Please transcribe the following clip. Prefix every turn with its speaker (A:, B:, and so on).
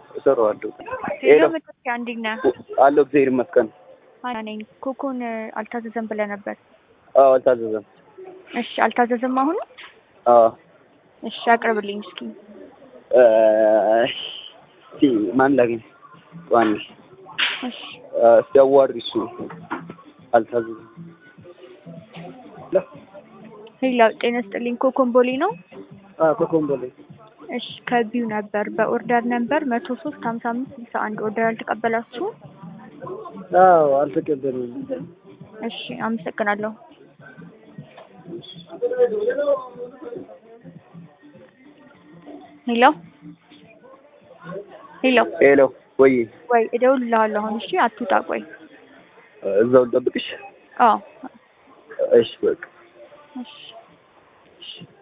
A: እሰራዋለሁ።
B: ሄሎ
A: ሄሎ
B: መጠጥያ እንዴት ነህ?
A: አለሁ እግዚአብሔር ይመስገን።
B: አና ነኝ። ኮኮን አልታዘዘም ብለህ ነበር።
A: አዎ አልታዘዘም።
B: እሺ አልታዘዘም አሁን?
A: አዎ
B: እሺ አቅርብልኝ እስኪ።
A: እ፣ እስኪ ማን ላግኝ? ዋን
B: እሺ
A: እስቲ አዋሪ እሱ አልታዘዘም።
B: ሄሎ ጤና ይስጥልኝ። ኮኮን ቦሌ ነው?
A: አዎ ኮኮምቦሌ
B: እሺ ከቢው ነበር በኦርደር ነበር መቶ ሶስት ሀምሳ አምስት ስልሳ አንድ ኦርደር አልተቀበላችሁ?
A: አዎ አልተቀበልንም።
B: እሺ አመሰግናለሁ። ሄሎ ሄሎ
A: ሄሎ ወይ
B: ወይ እደውልልሃለሁ አሁን። እሺ አትውጣ ቆይ።
A: እዛው ልጠብቅሽ?
B: አዎ
A: እሺ በቃ
B: እሺ